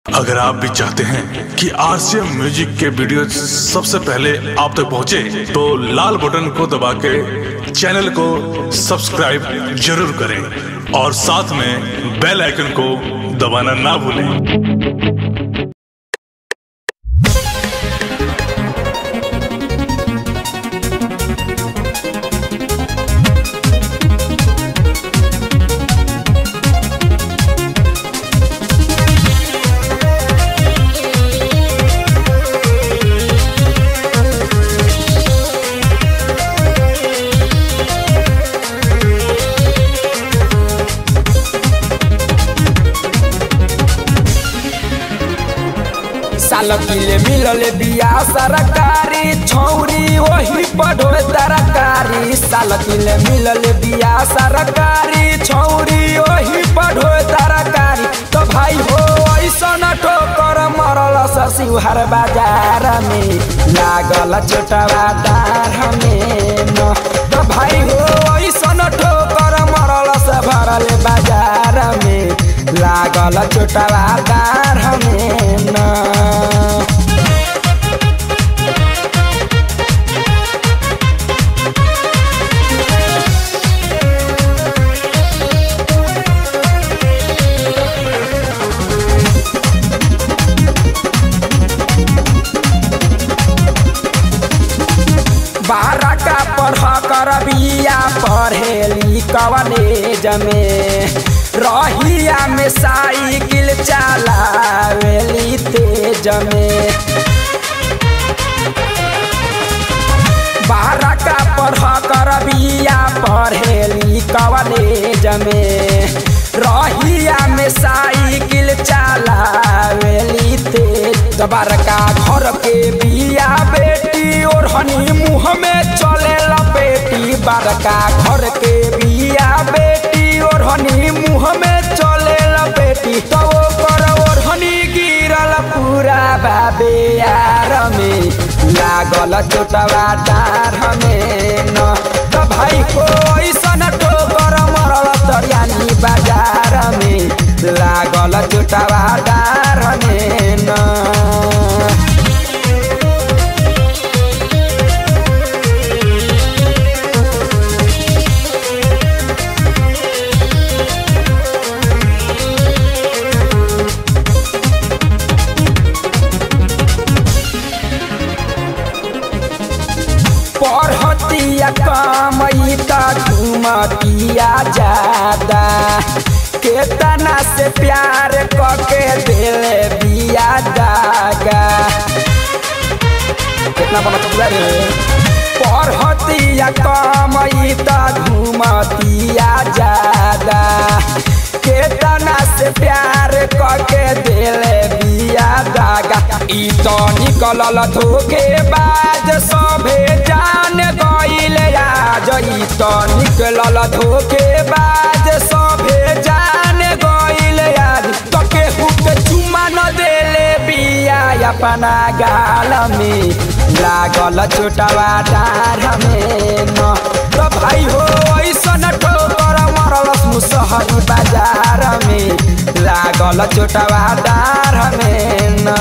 अगर आप भी चाहते हैं कि आरसीएम म्यूजिक के वीडियो सबसे पहले आप तक पहुंचे, तो लाल बटन को दबा के चैनल को सब्सक्राइब जरूर करें और साथ में बेल आइकन को दबाना ना भूलें साल किले मिलल बिया सरकारी छौरी वही पढ़ो तरकारी साल किले मिलल बिया सरकारी छौरी वही पढ़ो तरकारी तो भाई हो ऐसन ठोकर मरल ससिहार बाजार में लागल छोटवा डार में न तो भाई हो ऐसन ठोकर मरल से भरल बाजार में लागल छोटवा डार में न बारह का पढ़ कर बिया पढ़ेली कवलेज में रहिया में साइकिल चलावेली तेज में बारह का पढ़ कर बिया पढ़ेली कवलेज में रहिया में साइकिल चलावेली तेज बड़का घर के बिया बेटी और हनी मुँह में चले लपेटी बड़का घर के बिया बेटी और हनी मुँह में चले लपेटी तो कर और हनी गिरल पूरा बाबे यार में लागल चोटवा डार में न तो भाई को ऐसन ठोकर मरल तरियानी बाजार में लागल चोटवा डार में न पढ़तिया कमई त घुमतिया ज्यादा केतना से प्यार कके दिले बिया दागा कितना बना पूरा रे पढ़तिया कमई त घुमतिया ज्यादा केतना से प्यार कके दिले बिया दागा ई तो निकलल धोखे बाज सभे जान गईल आज ई तो निकलल धोखे बाज सभे जान गईल आज तो केहू के चुमा न देले बिया अपना गाल में लागल छोटवा डार में न तो भाई हो ऐसन ठोकर मरल मुसहरी बाजार में लागल छोटवा डार में न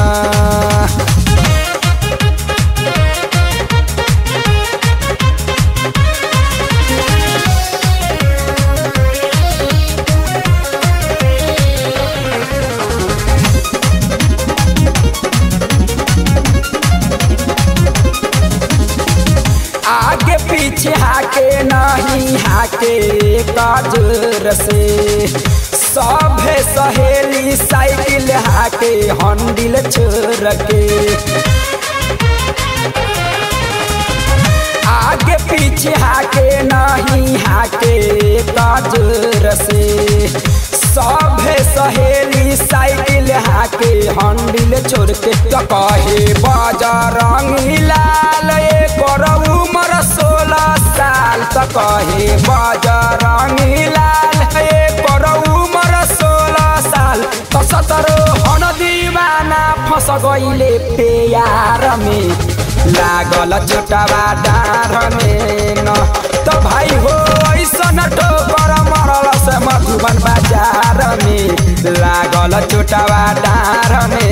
आगे पीछे हाके नहीं हाके काजूर से सभे सहेली साइकिल हाके हंडिल छोड़ के आगे पीछे हाके नहीं हाके काजूर से सभे सहेली साइकिल हाके हंडिल छोड़ के तो कहे बजरंगी लाल एक उमर सोलह साल तो कहे बजरंगी लाल एक उमर सोलह साल तो सतरो हन दीवाना फंस गईले प्यार में लागल छोटवा डार में न तो भाई हो ऐसन ठोकर मरल से मधुबन बाजार में लागल चोटावा डार में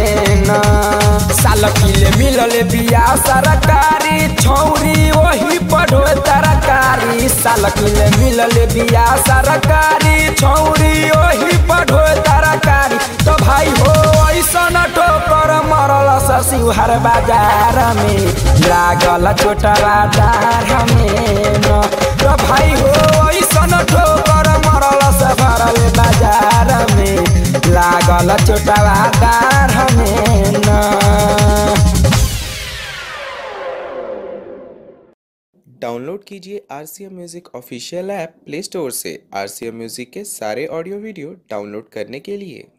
मिलल बिया सरकारी छौरी वही पढ़ो तरकारी साल किले मिलल बिया सरकारी छौरी वही पढ़ो तरकारी तो भाई हो ऐसन ठोकर मरल ससिहार बाजार में लागल छोटवा डार में न तो भाई हो ऐसन ठोकर मरल से भरल बाजार में लागल छोटवा डार में न डाउनलोड कीजिए R C M music official app play store से आर सी एम म्यूज़िक के सारे ऑडियो वीडियो डाउनलोड करने के लिए